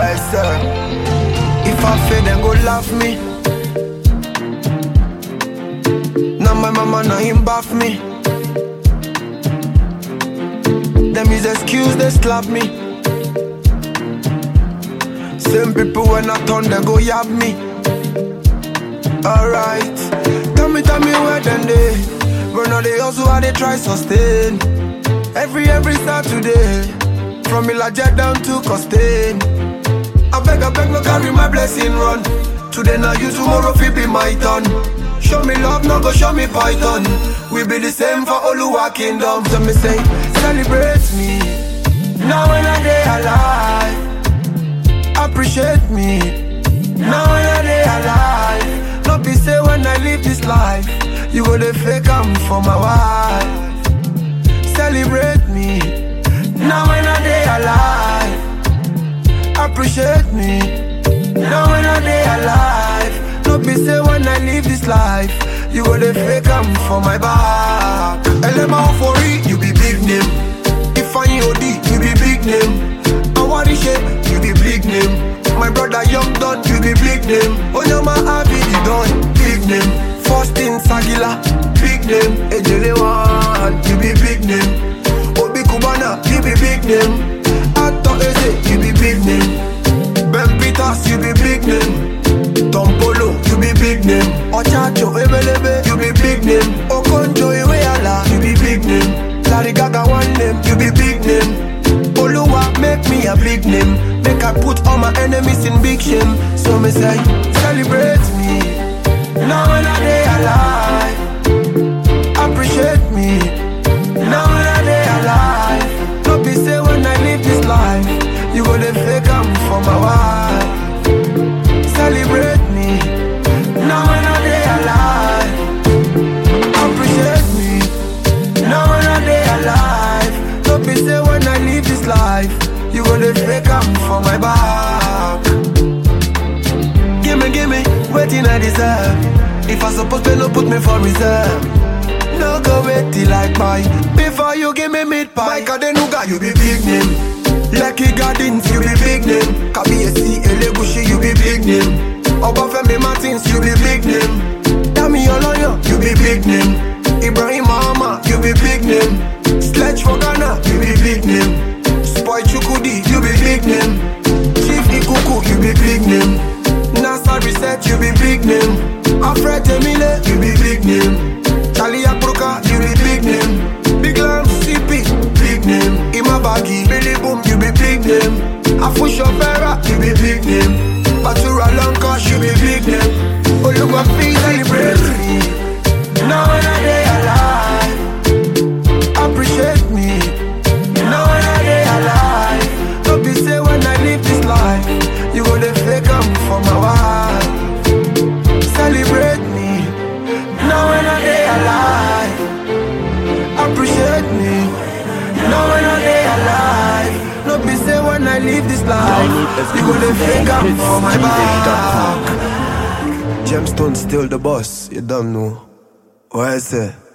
Well, sir, if I fail, then go laugh me. Now my mama, now him bath me. Them is excuse, they slap me. Same people when I turn, they go yab me. Alright, tell me, tell me where then they. Run all they also how they try sustain. Every, every Saturday. From Ilaja down to Costain. I beg, I beg, no carry my blessing run. Today now you, tomorrow fi be my turn. Show me love, no go show me python. We be the same for Oluwa kingdom. So me say, celebrate me. Now when I day alive, appreciate me. Now when I day alive, no be say when I live this life, you go the fake am for my wife. Celebrate me. Now when I day alive, appreciate me. Now when I day alive, no be say when I live this life, you go the fake am for my back. Elema Ofori, you be big name. Ifeanyi Odi, you be big name. Awarishe, you be big name. My brother Young Don, you be big name. Onyama Abidi Don, big name. Faustin Sagila, big name. Ejele One, you be big name. Obi Kubana, you be big name. Ato Eze, you be big name. Ben Peters, you be big name. Tom Polo, you be big name. Ochacho Ebelebe, you be big name. Okonjo Iweala, you be big name. Larry Gaga one name, you be big name. Oluwa make me a big name. Make I put all my enemies in big shame. So me say, celebrate me. Now when I day alive, appreciate me. Now when I day alive, no be say when I live this life, you go the fake am for my wife. Celebrate me. Now when I day alive, appreciate me. Now when I day alive, no be say when I live this life, you go the fake am for my back. Gimme, gimme, waiting I deserve. If I supposed to no put me for reserve. No go wait till I buy Before you give me meat pie Mike Adenuga, you be big name Lucky Gardens, you be big name Kabiyesi Elegushi, you be big name Obafemi Martins, you be big name Dami Oloyo, you be big name Ibrahim Mahama, you be big name Sledge for Ghana, you be big name Spoy Chukudi, you be big name Chief Ikuku, you be big name NASA Reset, you be big name Alfred Emile, you be big name Charlie Akbruka, you be big name Big Lam, CP, big name Imabagi, Billy Boom, you be big name Afusho Vera, you be big name Batura Lanka, you be big name Oluwa Fi, celebrate me Now when I day alive Appreciate me Now when I day alive Don't be say when I live this life You go the fake am for my wife Celebrate me Now when I day alive Appreciate me Now when I day alive No be say when I live this life You go the fake am for my back Gemstone still the boss, you don't know What I say?